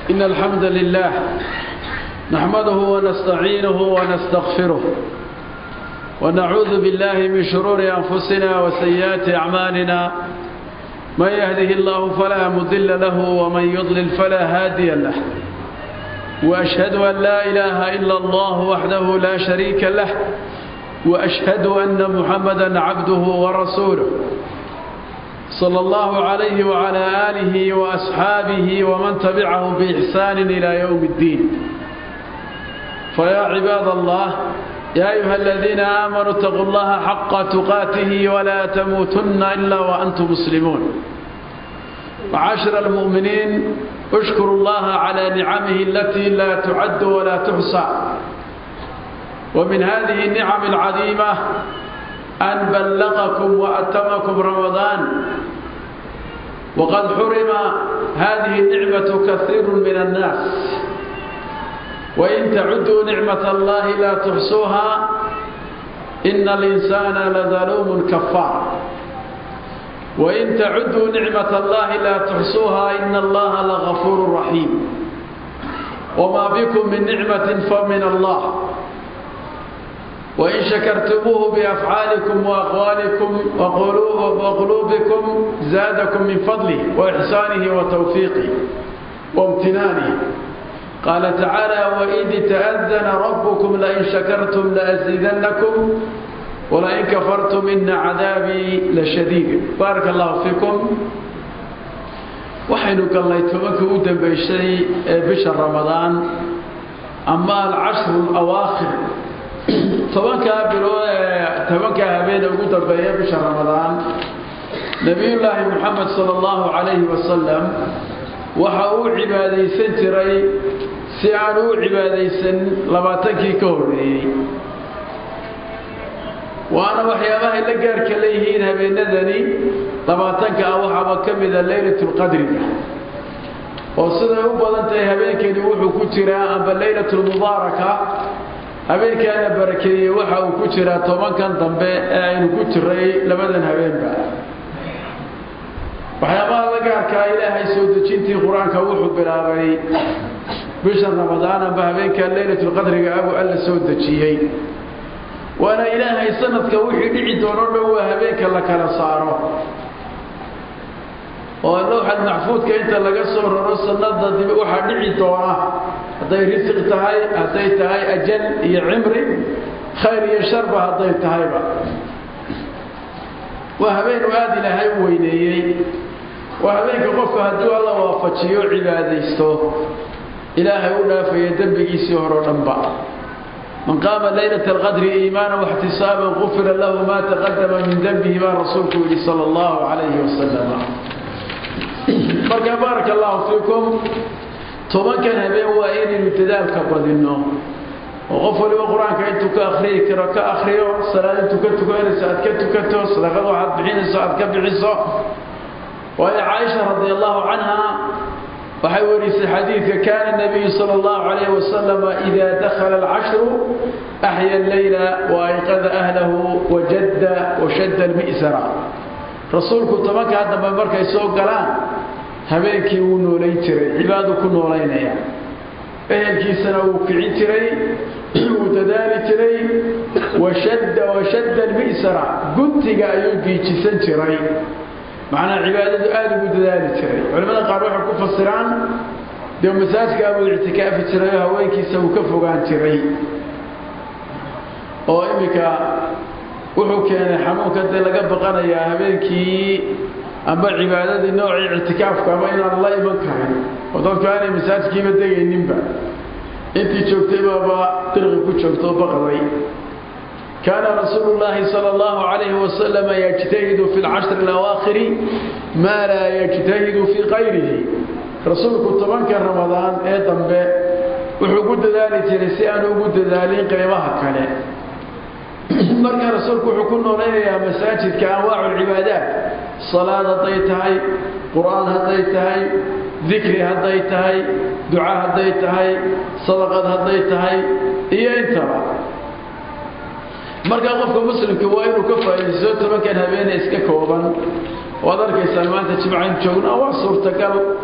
إن الحمد لله نحمده ونستعينه ونستغفره ونعوذ بالله من شرور أنفسنا وسيئات أعمالنا من يهده الله فلا مضل له ومن يضلل فلا هادي له وأشهد أن لا إله إلا الله وحده لا شريك له وأشهد أن محمدا عبده ورسوله صلى الله عليه وعلى آله وأصحابه ومن تبعه بإحسان إلى يوم الدين فيا عباد الله يا أيها الذين آمنوا اتقوا الله حق تقاته ولا تموتن إلا وأنتم مسلمون معاشر المؤمنين اشكروا الله على نعمه التي لا تعد ولا تحصى ومن هذه النعم العظيمة أن بلغكم وأتمكم رمضان وقد حرم هذه النعمة كثير من الناس وإن تعدوا نعمة الله لا تحصوها إن الإنسان لظلوم كفار وإن تعدوا نعمة الله لا تحصوها إن الله لغفور رحيم وما بكم من نعمة فمن الله وإن شكرتموه بأفعالكم وأقوالكم وقلوبكم زادكم من فضله وإحسانه وتوفيقه وامتنانه قال تعالى وإذ تأذن ربكم لئن شكرتم لأزيدنكم ولئن كفرتم إن عذابي لشديد بارك الله فيكم waxaynu gallay tobanka u dambaysay ee bisha ramadaan ama alcashru alawaakhir tobankaa bilood ee tobankaa habeen ugu dambeeya bisha ramadaan nebiyullaahi moxamed sala allahu calayhi wasalam waxa uu cibaadaysan jiray si aan u cibaadaysan labaatankii ka horreeyey waana waxyaabahay la gaarka leeyihiin habeenadani labaatanka ah waxaaba ka mida leylatulqadriga oo siday u badan tahay habeenkeeni wuxuu ku jiraa amba leylatulmubaaraka habeenkaana barakeeyey waxa uu ku jiraa tobankan dambe ee aynu ku jiray labadan habeenba waxyaabaha la gaarkaa ilaahay soo dejintii qur-aanka wuxuu bilaabay bisha ramadaan amba habeenkaa leylatulqadriga abu alla soo dejiyey waana ilaahay sanadka wixii dhici doono dhan waa habeenka la kala saaro oo lowxad maxfuudka inta laga soo raro sanada dib waxaa dhici doona hadday risiq tahay hadday tahay ajal iyo cimri khayr iyo sharba hadday tahayba waa habeenu aada ilaahay u weyneeyey waa habeenka qofka hadduu alla waafajiyo cibaadaysto ilaahay u dhaafaya dembigiisii hore o dhanba من قام ليلة القدر إيمانا واحتسابا غفر له ما تقدم من ذنبه ما رسولك صلى الله عليه وسلم marka baarak allahu fiikum tobankan habeen waa inaynu dadaalka badinno oo qof waliba qur-aanka intuu ka akriyi karo ka akriyo salaad intuu ka tukanayso aad ka tukato sadaqada waxaad bixinayso aad ka bixiso waayo caaisha radi allahu canha waxay warisay xadiidka kaana nabiyu sala allahu calayh wasalama idaa dakhala alcashru axya alleyla waayqada ahlahu wajadda washadda almi'sara rasuulku tobankaa dambe markay soo galaan habeenkii wuu noolayn jiray cibaadu ku noolaynaya ehelkiisana wuu kicin jiray wuu dadaali jiray washadda washadda almi'sara guntiga ayuu giijisan jiray macnaa cibaadadu aada ugu dadaali jiray culimmada qaar waxay ku fasiraan dee masaajka abuu ictikaafi jiray oo haweenkiisa uu ka fogaan jiray oo iminka wuxuu keenay xanuunka dee laga baqanayaa habeenkii amba cibaadadii noocii ictikaafka ama inaan la iman karin oo dadku aanay masaajkiiba degayninba intii joogtay baaba dirqi ku joogto oo baqday كان رسول الله صلى الله عليه وسلم يجتهد في العشر الأواخر ما لا يجتهد في غيره رسولك طبعا كان رمضان ايضا به وحقود ذلك رسيان وقود ذلك قيمها كله مركا رسولك حكونا لنا مساجد كأنواع العبادات صلاة هديتهاي قرآن هديتهاي ذكر هديتهاي دعاء هديتهاي صدقة هديتهاي إيه انتبه marka qofka muslimka waa inuu ka faa'iidaysto tobankan habeene iska kooban waad arkaysaan maanta jimcayn joogna waa suurtagal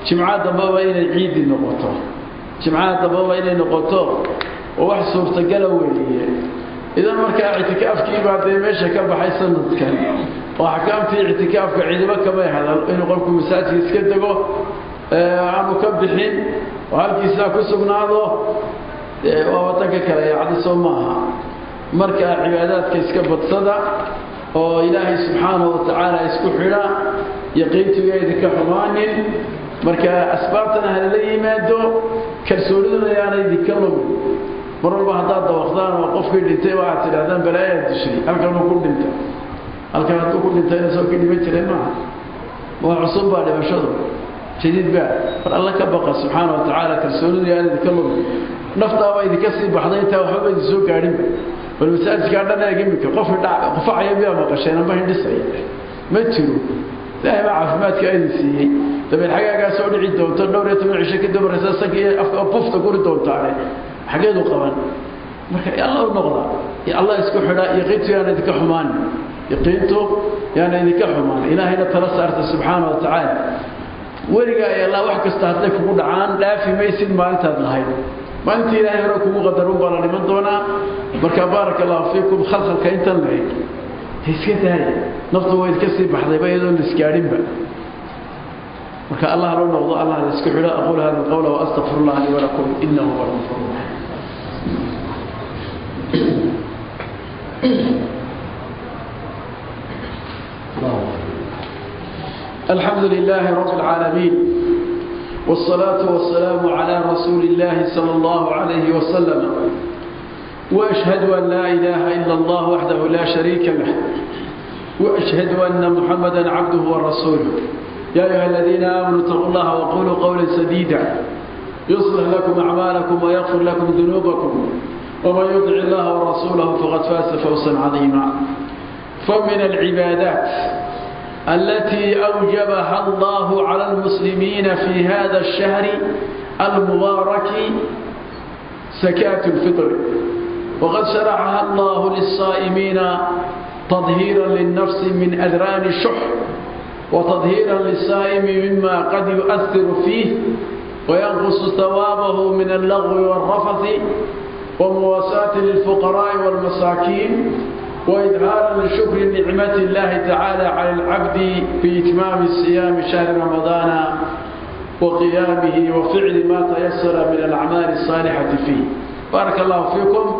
jimcaha dambeba inay ciidi noqoto jimcaha dambeba inay noqoto oo wax suurtagala weeye idan markaa ictikaafkiibaa dee meesha ka baxay sanadkan oo axkaamtii ictikaafka ciidamo kamay hadal inuu qofku masaajka iska dego aanu ka bixin oo halkiisaa ku sugnaado waa wadanka kale yacdiso maaha markaa cibaadaadka iska badsada oo ilaahay subxaanahu watacaala isku xidha yaqiintiga idinka xumaanin marka asbaabtana halala yimaado kalsooniduna yaana idinka lumin mar walba haddaad dawaqdaan oo qofkii dhintay waxaad tidhahdaan balaayaad dishay halkanuu ku dhintay halkan hadduu ku dhintayna soo ka dhiman jiray maaha waa cusub baa dhimashadu jadiid baa mar alla ka baqa subxaana wa tacaala kalsoonidu yaana idinka lumin naftaaba idinka sii baxday intaa waxbaba idin soo gaadhinba bal masaajidkaa dhan eeg imika qofkii qufacaya miyaa maqasheen amba hindhisaya ma jiro ilaahay baa caafimaadka idin siiyey dabeed xagaagaa soo dhici doonto dhowr iyo toban cisho kadib markaysa sanka iyo afka bufta guri doontaane xageedu qaban marka alla u noqda allah isku xidha yaqiintu yaana idinka xumaan yaqiintu yaana idinka xumaan ilaahayna tala saarta subxaana wa tacaala weligaa ay allah wax kasta hadday kugu dhacaan dhaafi maysid maalintaad lahayd maalintii ilaahay hore kugu qadarun baa la dhiman doonaa marka baaraka allahu fiikum khalkhalka intan lahayd iska daaya naftu way idka sii baxdayba iyadoo la isgaadhinba marka allah loo noqdo allah la isku xidho aquul hada alqawla waastaqfiru allah li walakum inahu huwa alghafur الحمد لله رب العالمين والصلاة والسلام على رسول الله صلى الله عليه وسلم وأشهد أن لا إله إلا الله وحده لا شريك له وأشهد أن محمدا عبده ورسوله يا أيها الذين آمنوا اتقوا الله وقولوا قولا سديدا يصلح لكم أعمالكم ويغفر لكم ذنوبكم ومن يطع الله ورسوله فقد فاز فوزا عظيما فمن العبادات التي أوجبها الله على المسلمين في هذا الشهر المبارك زكاة الفطر وقد شرعها الله للصائمين تطهيرا للنفس من أذران الشح وتطهيرا للصائم مما قد يؤثر فيه وينقص ثوابه من اللغو والرفث ومواساة للفقراء والمساكين وإظهارا لشكر نعمة الله تعالى على العبد في إتمام الصيام شهر رمضان وقيامه وفعل ما تيسر من الأعمال الصالحة فيه بارك الله فيكم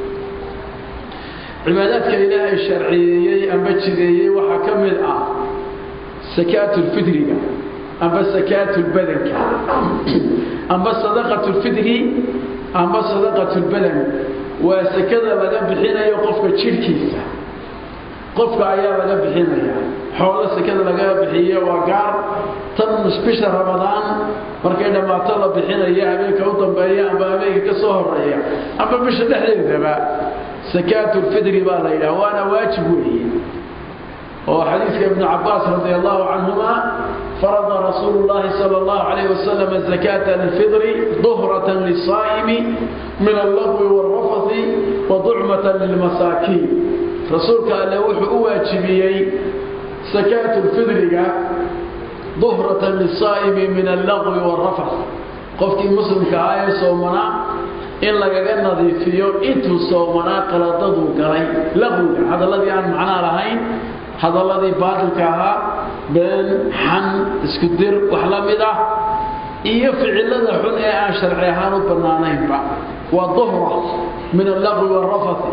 عباداتك إلهي الشرعية أم بجدية وحكمل آه سكاة الفدر أم سكاة البدن أم صدقة الفدر أم صدقة البدن waa sekada laga bixinayo qofka jidhkiisa qofka ayaa laga bixinaya xoolo sekada laga bixiyo waa gaar tan bisha ramadaan markay dhammaato la bixinaya habeenka u dambeeya amba habeenka ka soo horeeya amba bisha dhexdeedaba sakaatulfidri baa la yidhaha waana waajib weeye oo xadiiska ibnu cabaas radi allahu canhuma فرض رسول الله صلى الله عليه وسلم زكاة الفطر ظهرة للصائم من اللغو والرفث وضعمة للمساكين رسولك قال له أواجبيي زكاة الفطر ظهرة للصائم من اللغو والرفث قفك مسلم كآية صومنا إن لقى نظيفيو إنتو صومنا قلطدو قري لغو هذا الذي عن معنا لهين hadaladii baatilka ahaa been xan isku dir wax la mid ah iyo ficilada xun ee aan sharci ahaan u bannaanaynba waa duhra min allaqwi waalrafati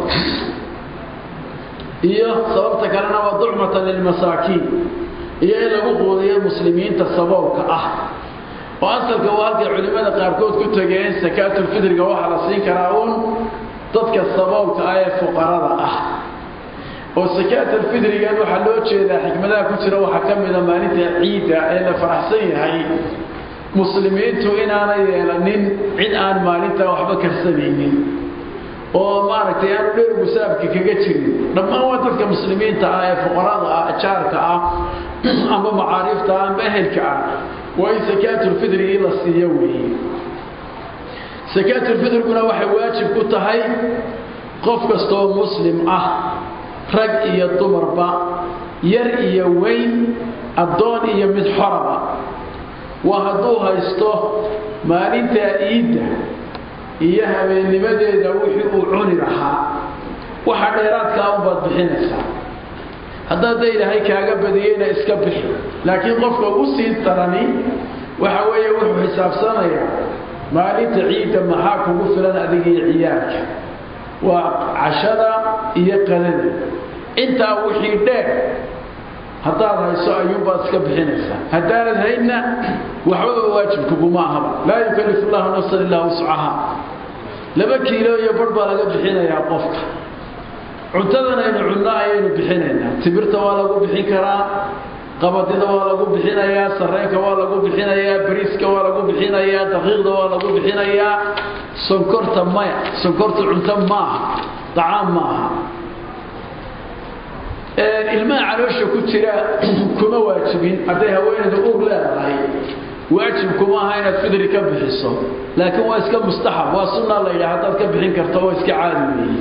iyo sababta kalena waa ducmatan lilmasaakiin iyo in lagu quudiyo muslimiinta saboolka ah oo asalka waa halkay culimmada qaarkood ku tegeen sakaatulfidriga waxaa la siin karaa uun dadka saboolka ah ee fuqarada ah oo sakaatulfidrigan waxaa loo jeedaa xikmadaha ku jira waxaa ka mida maalinta ciidda ee la faraxsan yahay muslimiintu inaanay yeelanin cid aan maalintaa waxba karsanaynin oo maaragtay aanu dheer musaabka kaga jirin dhammaan waa dadka muslimiinta ah ee fuqarada ah jaarka ah amba macaariifta ah amba ehelka ah waa in sakaatulfidrigii la siiyo weeye sakaatulfidriguna waxay waajib ku tahay qof kastoo muslim ah rag iyo dumarba yar iyo weyn addoon iyo mid xoraba waa hadduu haysto maalintaa iidda iyo habeennimadeeda wixii uu cuni lahaa waxa dheeraadkaa unbaad bixinaysaa haddaad da ilaahay kaaga badiyeyna iska bixi laakiin qofka u sii darani waxa weeye wuxuu xisaabsanayaa maalinta ciidda maxaa kugu filan adiga iyo ciyaalka waa cashada iyo qadada intaa wixii dheer haddaad hayso ayuunbaad iska bixinaysaa haddaanad haydna waxbaba waajibkuguma ahaba laa yukallifu llahu nafsan illaa wuscaha laba kiilo iyo bar baa laga bixinayaa qofka cuntadan aynu cunno ayaynu bixinaynaa timirta waa lagu bixin karaa qabadida waa lagu bixinayaa sareenka waa lagu bixinayaa bariiska waa lagu bixinayaa daqiiqda waa lagu bixinayaa sonkorta maya sonkorta cunto maaha dacaam maaha ilmaha caloosha ku jira kuma waajibin hadday haweenayda uur leedahay waajib kuma aha inaad fidri ka bixiso laakiin waa iska mustaxab waa sunna la yidhaha haddaad ka bixin karto waa iska caadi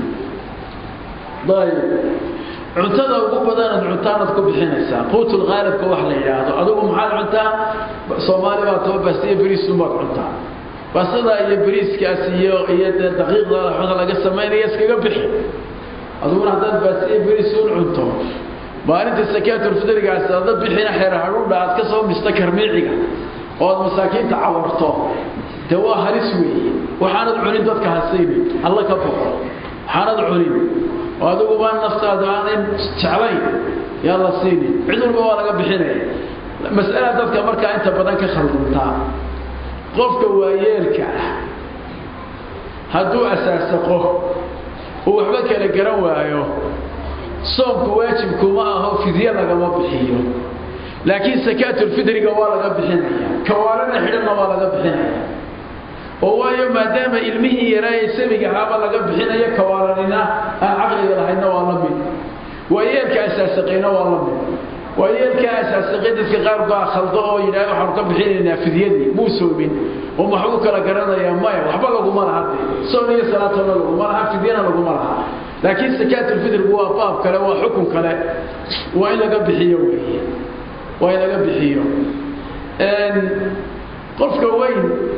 weeye ayb cuntada ugu badanaad cuntaanaad ku bixinaysaa quutulkhaalibka wax la yidhaahdo adigu maxaad cuntaa soomaali baa taba baasiya beriisunbaad cuntaa baasada iyo beriiskaas iyo iyo dee daqiiqda waxda laga samaynaya iskaga bixi adiguna haddaad baasiya beriisuun cunto maalinta sakaatulfidrigaas ada bixina xeer hadhuudha aad ka soo mista karmiiciga oo aad masaakiinta cawarto dee waa halis weeye waxaanad cunin dadka hasaynin alla ka boqo waxaanad cunin oo adiguba naftaadu aanay jeclayn yaa la siinin cid walba waa laga bixinaya mas'ala dadka markaa inta badan ka khalduntaa qofka waayeelka ah hadduu asaasaqo uu waxba kala garan waayo soomku waajibkuma aho fidye lagama bixiyo laakiin sakaatulfidriga waa laga bixinaya kawaalana xidhanna waa laga bixinaya oo waayo maadaama ilmihii yaraaye sabiga ahaaba laga bixinayo kawaalanina aan caqliga lahaydna waa la mid waayeelka asaasaqayna waa la mid waayeelka asaasaqay dadka qaar baa khaldo oo yidhaah waxaanu ka bixinaynaa fidyadii muu soomin oo maxbuu kala garanayaa maya waxba laguma laha de soon iyo salaatona laguma laha fidyana laguma laha laakiin sakaatulfidrigu waa baab kale waa xukun kale waa in laga bixiyo weeye waa in laga bixiyo qofka weyn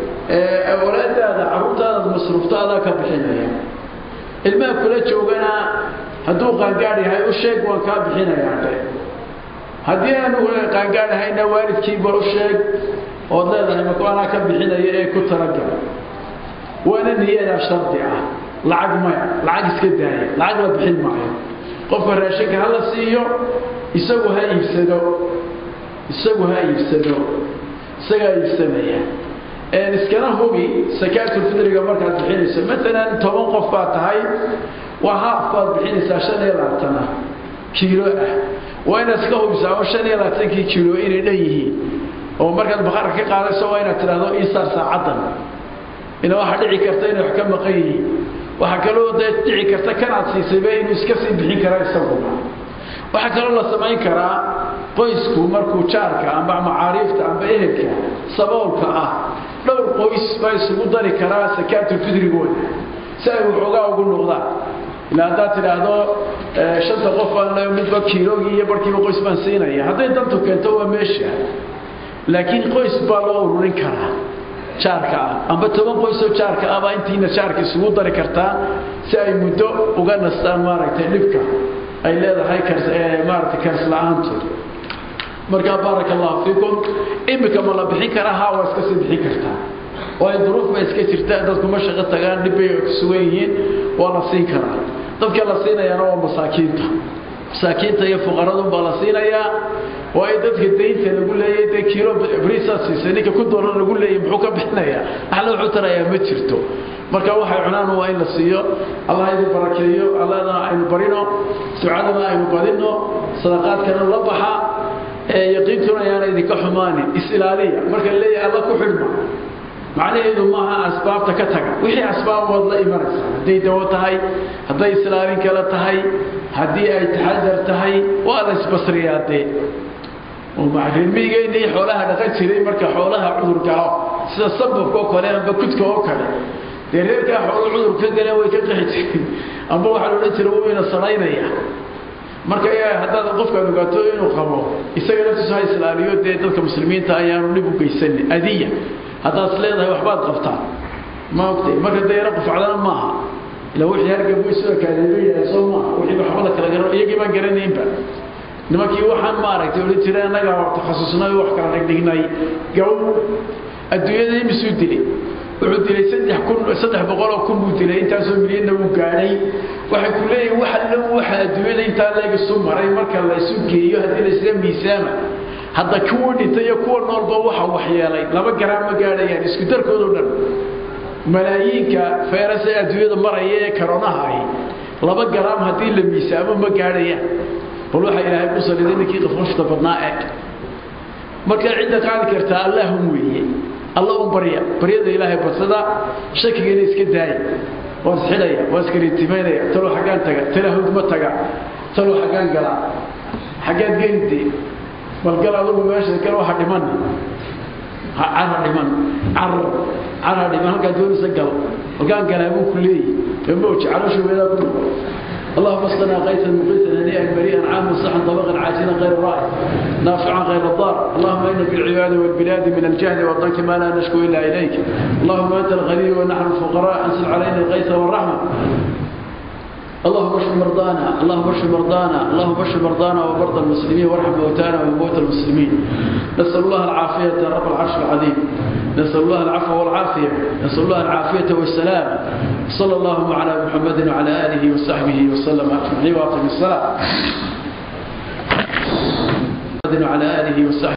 walaadaada carruurtaadaad masruufto adaa ka bixinaya ilmaha kula joogana hadduu qaangaad yahay u sheeg waan kaa bixinayaa dhe haddii aanu qaangaadhahayna waalidkiiba u sheeg ood leedahay maku anaa ka bixinaya ee ku talagal waana niyadaa shardi ah lacag maya lacag iska daaya lacag la bixin maayo qofka raashinka ha la siiyo isagu ha iibsado isagu ha iibsado isagaa iibsanaya iskana hubi sakaatulfidriga markaad bixinayso maalan toban qof baad tahay waa haaf baad bixinaysaa shan iyo labaatana kiilo ah waa inaad iska hubisaa oo shan iyo labaatankii kiilo inay dhan yihiin oo markaad baqarka ka qaadayso waa inaad tidhaahdo iisaar saacaddan ina waxaa dhici karta inay wax ka maqan yihiin waxaa kaloo dee dhici karta kanaad siisayba inuu iska sii bixin karaa isaguna waxaa kaloo la samayn karaa qoysku markuu jaarka amba macaariifta amba ehelka saboolka ah dhowr qoys baa isugu dari karaa sakaatulfidrigooda si ay waxoogaa ugu noqdaan ilaa haddaad tidhaahdo shanta qof aan midba kiilogii iyo barkiiba qoys baan siinaya hadday dantu keento waa meesha laakiin qoys baa loo ururin karaa jaarka ah amba toban qoysoo jaarka ah baa intiina jaarka isugu dari kartaa si ay muddo uga nastaan maaragtay dhibka ay leedahay maaragtay kaasla'aantooda markaa baaraka allahu fiikum imika ma la bixin karaa haa waa iska sii bixin kartaa waayo duruuf bay iska jirta dadku ma shaqo tagaan dhib bay ku sugan yihiin waa la siin karaa dadka la siinayaana waa masaakiinta masaakiinta iyo fuqaradun baa la siinayaa waayo dadka daynta lagu leeyay dee kiilo briisaad siisay ninka ku doolar lagu leeyay muxuu ka bixinayaa axla wuxuu tarayaa ma jirto marka waxay cunaan waa in la siiyo allah idin barakeeyo allahna aynu barino ducadana aynu badino sadaqaadkana la baxa yaqiintuna ayaana idinka xumaanin is-ilaaliya marka leeyahay alla ku xidhma macnaheedu maaha asbaabta ka taga wixii asbaab waad la imanaysaa hadday dawo tahay hadday islaalin kale tahay haddii ay taxadar tahay waa la isbasriyaa dee reermiigeenii xoolaha dhaqan jiray marka xoolaha cudur galo sida sababka oo kale amba kudka oo kale dee reerkaa xoolo cudur ka galeen way ka qaxi jireen amba waxaa la odhan jira wayna sanaynaya marka haddaad qofkaad ogaato inuu qabo isaga naftiisu ha islaaliyo dee dadka muslimiinta ayaanu dhib u geysanin adiya haddaad is leedahay waxbaad qabtaa ma ogtay marka dee yaro qufacdana maaha ila wixii hargabu isoo kaadeeba yahay soo maaha wixii waxbada kala garan iyagii baan garanaynba nimankii waxaan maaragtay odhan jiray annagaa takhasusnay wax kala dhigdhignay gaw adduunyada imisuu dilay wuxuu dilay saddex kun saddex boqoloo kun buu dilay intaasoo milyanna wuu gaadhay waxay ku leeyihin waxa dhan waxa adduunyada intaa leeg isu maray marka la isu geeyo haddii la isla miisaama hadda kuwa dhintay iyo kuwa noolba waxa waxyeelay laba garaam ma gaadhayaan isku darkoodoo dhan malaayiinka fayras ee adduunyada maraya ee karonaha ahi laba garaam haddii la miisaamo ma gaadhayaan bal waxaa ilaahay ku saliday ninkii qafqafta badnaa eeg marka cidda qaadi kartaa allahum weeye alla un barya baryada ilaahay badsada shakigana iska daaya waan isxidhaya waan iskariitimaynaya talo xaggaan taga talahud ma taga talo xaggaan galaa xaggaad gelide bal gal adugu meesha gal waxa dhiman cara dhiman caro cara dhiman halkaa doonaysa gal halkaan galaa buu ku leeyahy mawji calosha weedaa ku noqo اللهم اسقنا غيثا مغيثا هنيئا مريئا عاما صحا طبقا عاجلا غير رائع نافعا غير الضار اللهم ان في العباد والبلاد من الجهل والضنك ما لا نشكو الا اليك اللهم انت الغني ونحن الفقراء انزل علينا الغيث والرحمه اللهم اشف مرضانا اللهم اشف مرضانا اللهم اشف مرضانا ومرضى المسلمين وارحم موتانا وموتى المسلمين نسال الله العافيه رب العرش العظيم نسال الله العفو والعافيه نسال الله العافيه والسلام صلى الله على محمد وعلى اله وصحبه وسلم اجمعين واقم الصلاه وعلى اله وصحبه